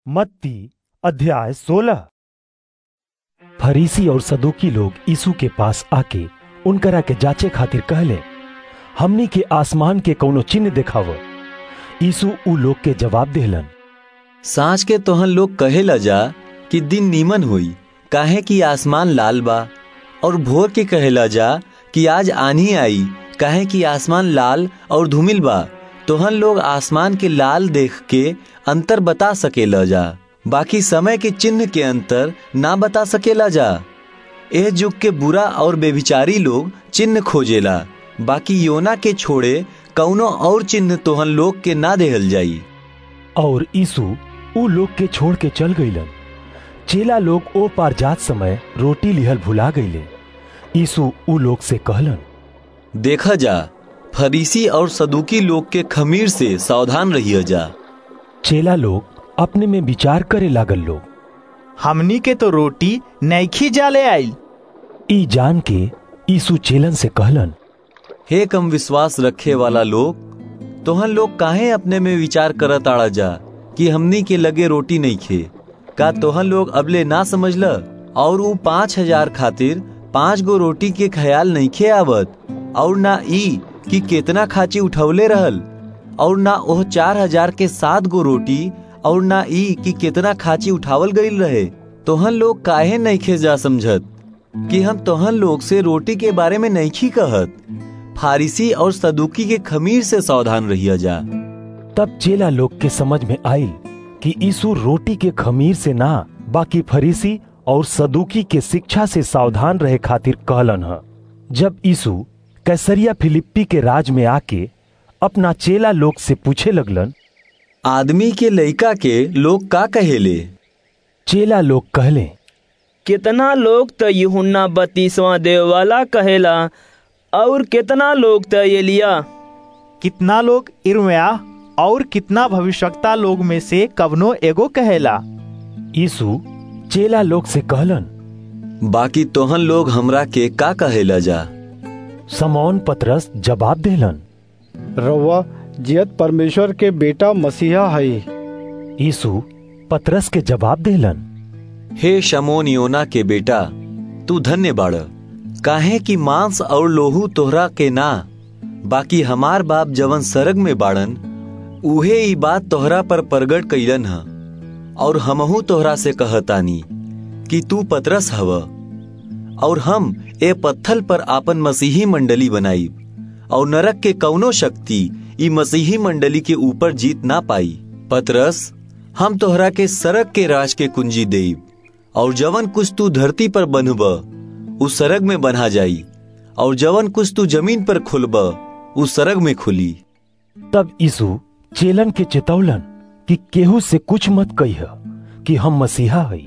मत्ती अध्याय सोलह फरीसी और सदुकी लोग यीशु के पास आके उनकरा के जांचे खातिर कहले हमनी के आसमान के कौनो चिन्ह देखाव यीशु उ लोग के जवाब देहलन सांझ के तोहन लोग कहेला जा कि दिन नीमन होई काहे कि आसमान लाल बा और भोर के कहेला जा कि आज आनी आई काहे कि आसमान लाल और धूमिल बा तोहन लोग आसमान के लाल देख के अंतर बता सकेला जा बाकी समय के चिन्ह के अंतर ना बता सकेला जा एह युग के बुरा और बेविचारी लोग चिन्ह खोजेला बाकी योना के छोड़े कौनो और चिन्ह तोहन लोग के ना देहल जाई और यीशु उ लोग के छोड़ के चल गईलन चेला लोग ओ पार जात समय रोटी लिहल भुला गईले यीशु उ लोग से कहलन देखा जा फरीसी और सदुकी लोग के खमीर से सावधान रहिए जा चेला लोग अपने में विचार करे लागल लोग हमनी के तो रोटी नैखी जाले आइल ई जान के यीशु चेलन से कहलन हे कम विश्वास रखे वाला लोग तोहन लोग काहे अपने में विचार करत आड़ा जा कि हमनी के लगे रोटी नहीं खे का तोहन लोग अबले ना समझल और ऊ पाँच हजार खातिर पाँच गो रोटी के ख्याल नहीं खे आवत और ना ई कि केतना खाची उठौले रहल और ना ओह चार हजार के सात गो रोटी और ना ई कि केतना खाची उठावल गईल रहे तोहन लोग काहे नहीं खे जा समझत कि हम तोहन लोग से रोटी के बारे में नहीं कहत फारिसी और सदुकी के खमीर से सावधान रहिया जा तब चेला लोग के समझ में आइल कि यीशु रोटी के खमीर से ना बाकी फरीसी और सदुकी के शिक्षा से सावधान रहे खातिर कहलन ह जब यीशु कैसरिया फिलिप्पी के राज में आके अपना चेला लोग से पूछे लगलन आदमी के लइका के लोग का कहेले चेला लोग कहले कितना लोग तो यूहन्ना बत्तीसवां देववाला कहेला और कितना लोग तो एलिया कितना लोग इर्मया और कितना भविष्यवक्ता लोग में से कवनो एगो कहेला यीशु चेला लोग से कहलन बाकी तोहन लोग हमरा के का कहेला जा समौन पतरस जवाब देलन रउआ जियत परमेश्वर के बेटा मसीहा है यीशु पतरस के जवाब देलन हे शमोन योना के बेटा तू धन्य बाड़ काहे कि मांस और लोहू तोहरा के ना बाकी हमार बाप जवन सरग में बाड़न उहे ई बात तोहरा पर प्रगट कैलन ह और हमहू तोहरा से कहतानी कि तू पतरस हव और हम ए पत्थल पर आपन मसीही मंडली बनाई और नरक के कौनो शक्ति ई मसीही मंडली के ऊपर जीत ना पाई पतरस हम तोहरा के सरक के राज के कुंजी देब और जवन कुछ तू धरती पर बनब उस सरग में बना जाई और जवन कुछ तू जमीन पर खुलब उस सरग में खुली तब यीशु चेलन के चेतौलन कि केहू से कुछ मत कहिह कि हम मसीहा हई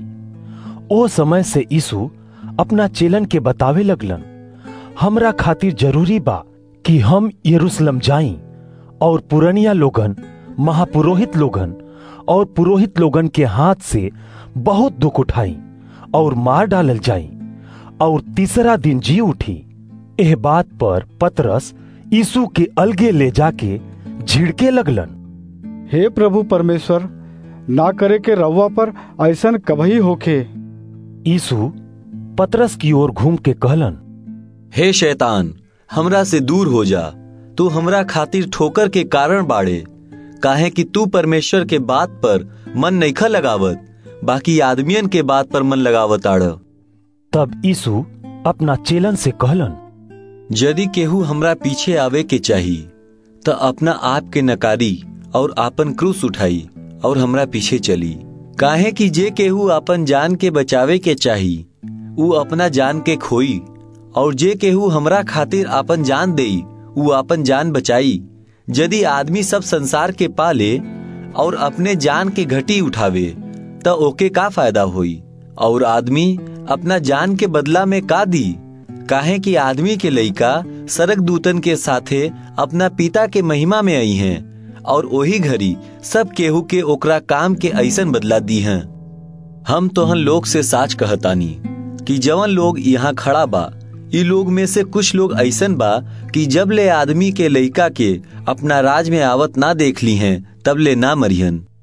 ओ समय से यीशु अपना चेलन के बतावे लगलन हमरा खातिर जरूरी बा कि हम यरूशलेम जाई और पुरनिया लोगन महापुरोहित लोगन और पुरोहित लोगन के हाथ से बहुत दुख उठाई और मार डालल जाई और तीसरा दिन जी उठी एह बात पर पतरस यीशु के अलगे ले जाके झिड़के लगलन हे प्रभु परमेश्वर ना करे के रउआ पर ऐसन कभी होखे यीशु पतरस की ओर घूम के कहलन हे शैतान हमरा से दूर हो जा तू हमरा खातिर ठोकर के कारण बाड़े काहे कि तू परमेश्वर के बात पर मन नईखा लगावत बाकी आदमियन के बात पर मन लगावत आड़ तब यीशु अपना चेलन से कहलन यदि केहू हमरा पीछे आवे के चाही त अपना आप के नकारी और आपन क्रूस उठाई और हमरा पीछे चली काहे कि जे केहू अपन जान के बचावे के चाही ऊ अपना जान के खोई और जे केहू हमरा खातिर आपन जान देई ऊ आपन जान बचाई यदि आदमी सब संसार के पाले और अपने जान के घटी उठावे त ओके का फायदा होई और आदमी अपना जान के बदला में का दी काहे कि आदमी के लइका सरक दूतन के साथे अपना पिता के महिमा में आई हैं और वही घड़ी सब केहू के ओकरा काम के ऐसन बदला दी हैं हम तोहन लोग से साच कहतानी कि जवन लोग यहाँ खड़ा बा ई लोग में से कुछ लोग ऐसन बा कि जब ले आदमी के लइका के अपना राज में आवत ना देख ली हैं तब ले ना मरिहन